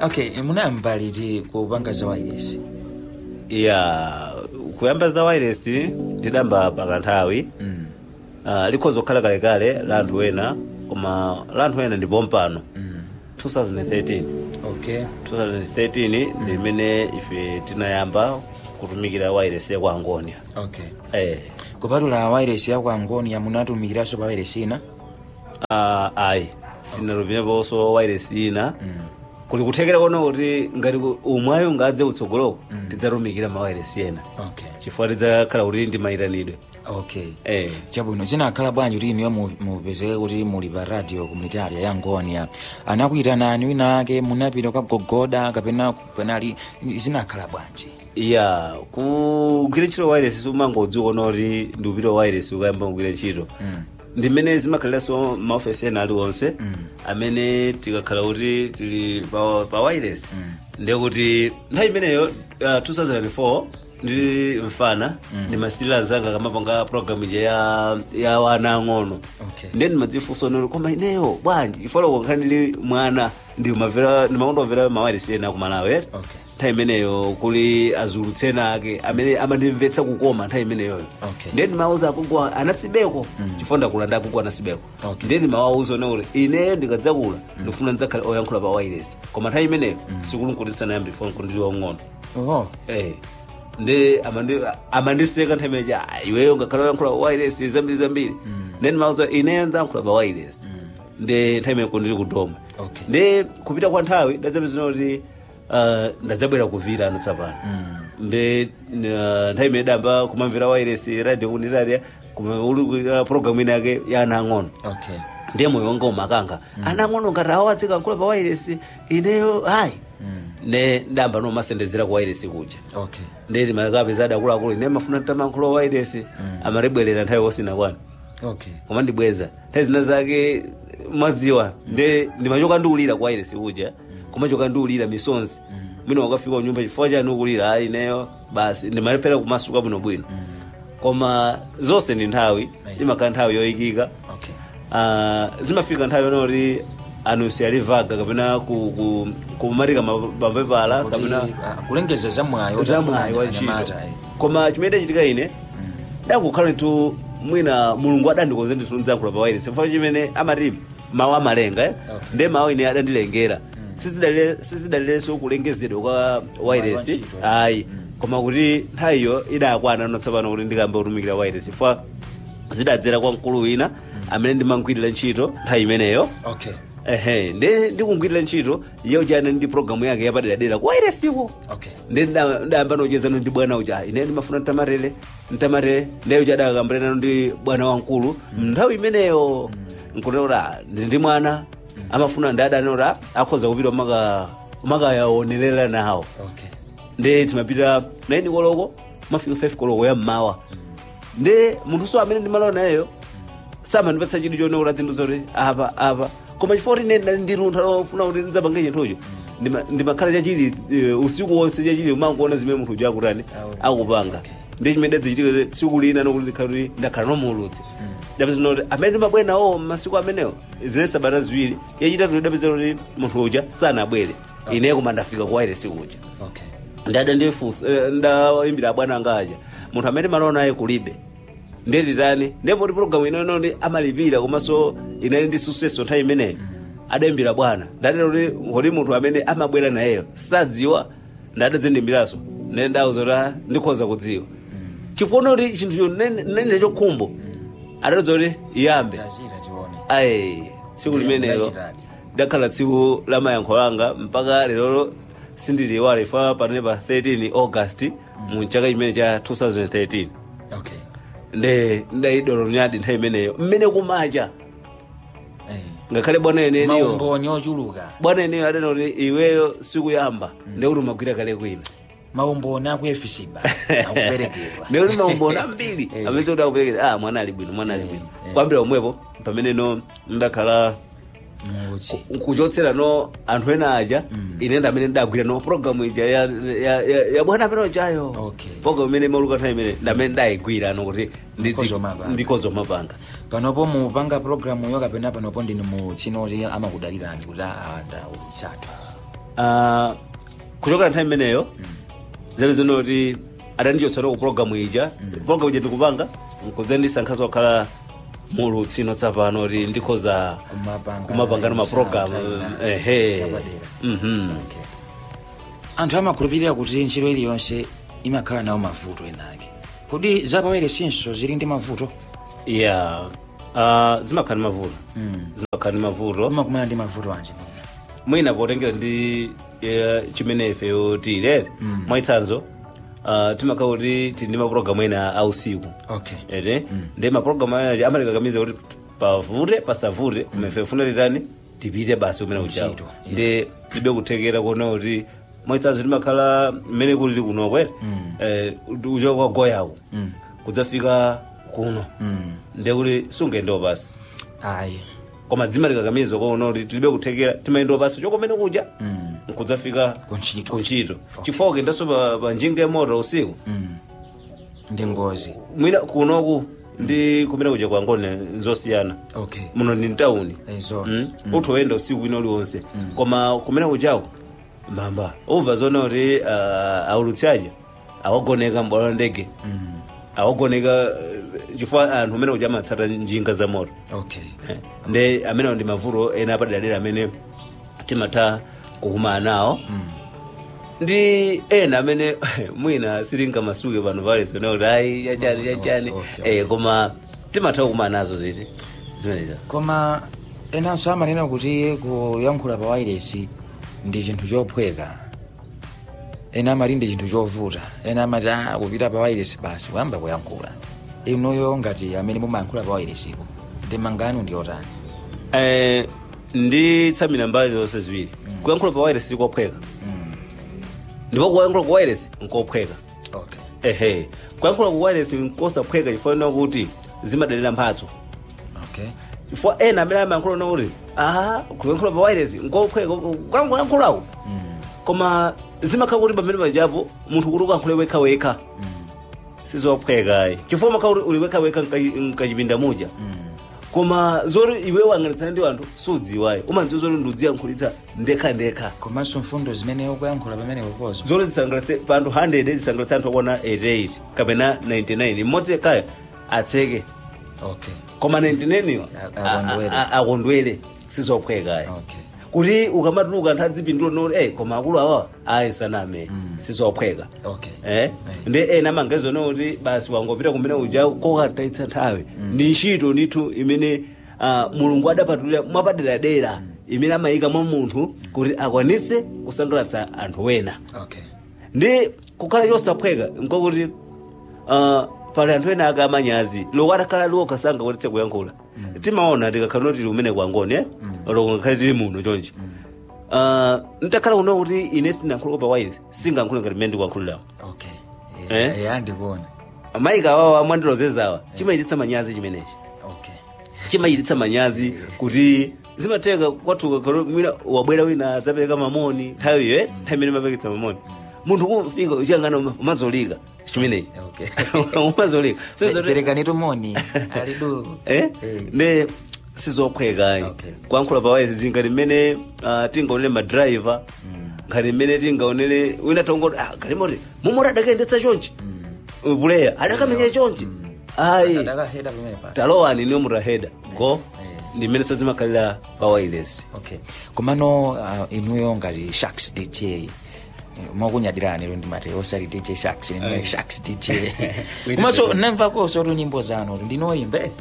okay munayamba liti kupanga za wireless ya kuyamba za wireless ndidamba pakanthawi mm. uh, likhoza kukhala kalekale la anthu ena koma la anthu ena ndipo mpano mm. 2013 okay 2013 ndi imene ife tinayamba kutumikira wireless ya kwa angonia okay eh kupatula wireless ya kwa angonia munatumikiranso pa wireless ina uh, ayi sinatumikiranso wireless ina mm. kuli kuthekera kono kuti ngati umwayo ngadze utsogoloko Mm. tidzatumikira ma wireless ena okay chifukwa tidzakhala kuti ndi mayitanidwe okay eh chabwino zinakhala bwanji kuti inuyo mu- mupezeke kuti muli pa radio komunitaria ya ngonia anakuyitanani wina ake munapita kagogoda kapena penali zinakhala bwanji ya kugwira ntchito wireless sumangodziwa kono kuti ndi upita wireless ukayamba kugwira ntchito mm. ndi mmene zimakhaliranso maofesi ena aliwonse Mm. amene tikakhala kuti tili pa, pa wireless Mm. ndiye kuti nthawi imeneyo uh, 2004 ndili mfana Mm. ndimasirira anzanga kamapanga program ija ya, ya wana ang'ono okay ndiye ndimadzifunsa nolo koma ineyo bwanji ifoloko nkhani ndili mwana ndimavera ndimakondomvera mawireless ena kumalawi okay nthawi imeneyo kuli azulutsena ake amene amandimvetsa kukoma nthawi imeneyoyo Okay. ndiye ndimawuza akugwa anasibeko Mm. chifukwa ndakula ndi akugwa anasibeko Okay. ndiye ndimawawuza kuti ineyo ndikadzakula ndifuna ndidzakhala oyankhula pa wireless koma nthawi imeneyo sikulunkutisana yambi foni kundili wang'ono oh eh ndi amandi- amandiseka nthawi imeneyo "Ah, iweyo ngakhala oyankhula pa wireless zambiri zambiri Mm. ndiye ndimawuza ineyo ndidzayankhula pa wireless mm. ndi nthawi imeneyo kundili kudoma okay ndi kupita kwa nthawi ndadzapezana kuti uh, ndadzabwera kuvira ano tsapano mm. ndi uh, nthawi imene damba kumamvera wireless radio unitaria uli programu ina yake ya ana ang'ono okay ndiye moyo wanga umakanga ana ang'ono ngati awadzika nkhula pa wireless ineyo ayi mm. ne ndamba nomasendezera ku wireless kuja okay ndi ndimakapeza adakuluakulu ine mafuna tamankhulo wa wireless amatibwerera nthawi wosina kwanu okay koma ndibweza nthawi zina zake mwadziwa ndi ndimachoka ndiulira kwa wireless kuja kumachoka ndiulira misonzi mwina wakafika kunyumba chifukwa chani ukulira ayi ineyo basi ndimalephera kumasuka bwinobwino mm. koma zonse ndi nthawi imakhala nthawi yoyikika okay Ah, zimafika nthawi yonoti anusi alivaga kapena ku- ku- kumatika mapepala Kuti, kapena ah, kulengeza zamwayo zamwayi wa ntchito koma chimene chachitika ine dakukhala tu mwina mulungu adandikonze ndithu ndidzayankhula pa wireless chifukwa chimene amati mawu amalenga eh? Okay. ndiye mawu ine adandilengera Sizidalire- sizidalirenso kulengezedwa kwa wireless ntchito, eh? ayi Mm. koma kuti nthawiyo idakwana notsapano kuti ndikamba kutumikira wireless chifukwa zidadzera kwa mkulu wina amene ndimangwirira ntchito nthawi imeneyo okay ehe ndi ndikungwirira ntchito iyo chane ndi programu yake yapaderadera kwa wirelessiko okay ndi nda- ndayamba nochezano ndi bwana uja ine ndimafuna ntamarele ntamarele ndiye uja adakambiranano ndi bwana wamkulu nthawi imeneyo nkunena ndi ndi mwana amafuna ndi adanora akhoza kupita maka makayaonerera nawo okay ndi timapita 9 koloko mafika 5 koloko ya mmawa ndi munthu so amene ndimalowa nayeyo samandipatsa chidwi choneura zinthu zoti apa apa koma chifukwa kuti ine ndali ndi luntha lofuna kuti ndidzapange chinthucho ndima- ndimakhala chachili eh, usiku wonse chachili umangoona zimene munthu uja akutani Awu. akupanga Okay. ndi chimene dadzichitika tsiku lina nokuti ndikhala kuti ndakhala nomuulutsi ndapeza kuti amene ndimabwera nawo masiku amenewo zine sabata ziwiri yachitatu ndidapeza kuti munthu uja sanabwere ine koma ndafika ku wireless kuja okay ndada ndifunsa eh, ndayimbira abwana anga aja munthu amene malona naye kulibe ndetitani ndipo ti programu inono ndi amalipira komanso inali ndi suseso nthawi imeneyo adayimbira bwana ndatero kuti kodi munthu amene amabwera nayeyo sadziwa ndadadzindimbiranso nene ndawuza kuti ah, ndikhoza kudziwa chifukwa kuti chinthucho nene chokhumbo adatadza kuti iyambe tachita tione ayi tsiku Ndiye limenelo mudachitadi. dakhala tsiku la mayankho langa mpaka lero sindiliwala ifa panene pa 13 august mu chaka chimene cha 2013 okay nde ndayidolo nyadi nthawi imeneyo mmene kumacha eh ngakhale bwana eneniyo maumboni ochuluka bwana eneyo adanoti iweyo sikuyamba ndekuti umagwira kale kwina maumboni akuyefisiba akuperekedwa ndekuti maumboni ambiri Eh. amene kuti akuperekeza ah mwana ali bwino mwana ali Eh, bwino eh. kwambira omwepo pamene no ndakhala mulutsi kuchotsera no anthu ena aja Mm. ine ndi amene ndagwira no programu ija ya, ya, ya, ya bwana amene ujayo Okay. programu imene mauluka nthawi imene ndamene ndayigwira no kuti Ndikozomapanga. ndikozomapanga panopo mupanga programu yo kapena panopo ndini mu chinoti amakudalirani kuti aada ulitsathu Ah, kuchokera nthawi imeneyo zabe zinoti adandichotsera ku programu ija programu ija ndikupanga nkudza ndisankhaso kukhala mulutsi tsapano kuti ndikhoza Kumapanga- kumapangana mapulogalamu Saturday, ehe yapadera. Mhm. Okay. anthu amakhulupirira kuti ntchito iliyonse imakhala nawo mavuto enake kodi zapawere sinso zili ndi mavuto yeah Ah, zimakhala ndi mavuto Mm. zimakhala ndi mavuto umakumana ndi mavuto anji mwina mwina potengera ndi eh, chimene ifeyo tilere Mm. mwaitsanzo ah, timakhala kuti tili ndi mapulogalamu ena ausiku okay ete ndi mapulogalamu anaja amalikakamiza kuti pavute pasavute koma ife funa titani tipite basi kumene kuchawo Ntchito, yeah. ndi tibe kuthekera kuona kuti mwaitsanzo timakhala mmene kuli kuno kwere Mm. eh, uchoka kwa goyaku Mm. kudzafika kuno Mm. ndi kuti sungayendewo basi ayi koma dzimalikakamiza kuona kuti tilibe kuthekera timayendewo basi chokomene kuja Mm. nkudzafika Kuntchito. kuntchito chifukwa kendaso pa, pa njinga yamoto usiku Mm. ndi ngozi mwina kunoku ndi kumene kuja kwa ngone nzosiyana okay muno ndi mtawuni Ezo. mm? uthu oyenda usiku wina uliwonse koma kumene kujaku mbamba umva zona kuti uh, aulutsi aja awagoneka mbwalo la ndege Mm. awagoneka uh, chifukwa anthu amene kuja amatsata njinga za moto okay Eh, ndi amenewo ndi mavuto ena apaderadera amene timatha kukumana nawo Mm. ndi ena amene mwina sitingamasuke pano paleso kuti ayi yachani yachani Okay, okay. eh, koma timatha kukumana nazo ziti zimeneza koma enanso amanena kuti kuyankhula pa wairesi ndi chinthu chophweka ena amati ndi chinthu chovuta ena amati "Ah, kupita pa wairesi basi kuyamba kuyankhula inuyo ngati amene mumayankhula pa wairesipo ndi manganu ndi otani eh, ndi tsamira mbali zonse ziwiri kuyankhula pa wireless sikophweka Mm. ndipo kuyankhula ku wireless nkophweka okay ehe kuyankhula ku wireless nkosaphweka chifukwa kuti zimadalira mphatso okay chifukwa ena amene amayankhula na kuti aha kuyankhula pa wireless nkophweka kuyankhulaku Mm. koma zimakhala kuti pamene pajapo munthu kuti ukankhule wekhawekha Mm. sizophwekayi chifukwa makhala kuti uli wekhawekha mkachipinda muja Mm. koma zoti iwe wang'anitsana ndi anthu sudziwayi umadziwa zoti ndiudziyankhulitsa ndekhandekha komanso mfundo zimene ukuyankhula pamene kupozo zoti zisangalatse pa anthu 100 zisangalatse anthu akuona 88 kapena 99 mmodzi yekhayo atseke okay koma 99 yo A- akondwere. a- a- akondwere sizophwekayi okay kuti ukamatuluka anthu adzipindula noti eh koma akulu awa ayisaname Mm. sizophweka okay eh ndi ena mangezona kuti basi wangopita kumene uja kokataitsa nthawi ndi ntchito ndithu imene ah, mulungu adapatulira mwapaderadera imene amayika mwa munthu kuti akwanitse kusangalatsa anthu ena okay ndi kukhala chosaphweka nkokuti uh, pali anthu ena aka amanyazi loko atakhala liwo kasanga kotitse kuyankhula timaona tikakhala noti tili umene kwangoni eh? loko ngakhale tili muno chonchi uh, ntakhala kuno kuti ine sinayankhula pa wairi singayankhule ngati mmene ndikuyankhulirawo okay Eh? yeah, ndikuona mayika awawo amwandilozezawa chimachititsa manyazi chimenechi okay chimachititsa manyazi kuti zimatheka kwathuka kalo mwina wabwera wina adzapereka mamoni nthawi iyo eh? nthawi imene mapeketsa mamoni munthu kumfika uchiyang'ana umazolika chimenechi okay umazolika so Pe- zoti- perekani moni alidu eh? Eh. ndi sizophwekayi Okay. kuyankhula pawayezi ngati mmene ah, tingaonere madrayiva ngati mmene tingaonere wina tongoti ah, galimoti mumoti adakayendetsa chonchi puleya adakamenya chonchi ayi adakaheda pamene pa talowani niyo mutaheda go Eh. ndi mmene sazimakhalira pawayilesi okay komano uh, inuyo ngati sharks dj eh, mwakunyadirani lero ndimati osati dj sharks nimwe Eh. sharks dj Wait, komanso wait. namvakoso tu nyimbo zanu tu ndinoyimbe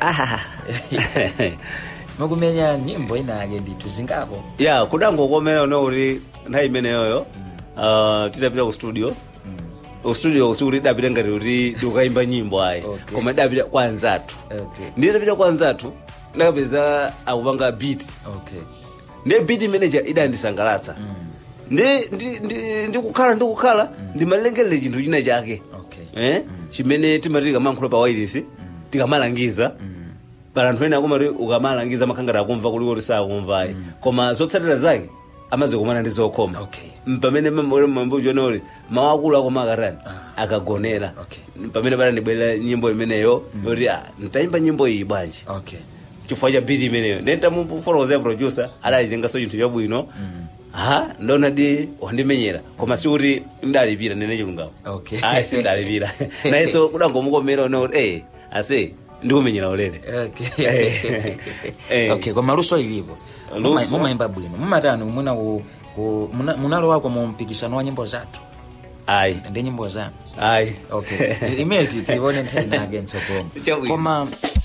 mukumenya nyimbo inake ndithu zingapo ya kudangokomera uno kuti nthawi imeneyoyo ah, titapita ku studio ku studio usiku tidapita ngati kuti tikukayimba nyimbo ayi Okay. koma tidapita kwa anzathu okay nditapita kwa anzathu ndakapeza akupanga beat okay ndi beat manager idandisangalatsa ndi ndi- ndi- ndikukhala ndikukhala ndimalengerere chinthu china chake okay eh? chimene timati tikamankhula pa wairisi tikamalangiza pala anthu ena akumati ukamalangiza makhangati akumva kuliko kuti sakumvayi koma zotsatira zake amazikumana ndi zokhoma Okay. M- pamene mambuchona kuti mawu akulu akoma akatani Ah. akagonera Okay. pamene panandibwerera nyimbo imeneyo yoti ah, ntayimba nyimbo iyi bwanji okay chifukwa cha biti imeneyo ndentamufotokozera producer adayichengaso chinthu chabwino ha ndona di wandimenyera koma sikuti ndalipira nene chilungamo Okay. ayi sindalipira nayenso kudangomukomera one kuti eh ase ndikumenyera ulere okay Eh, eh. okay koma luso lilipo Muma- Luso? mumayimba bwino mumatani muna ku- ku- muna- munalowako mu mpikisano wa nyimbo zathu ayi ndi nyimbo zanu ayi okay imene titione nthawi nake ntsogolo Chabwino. koma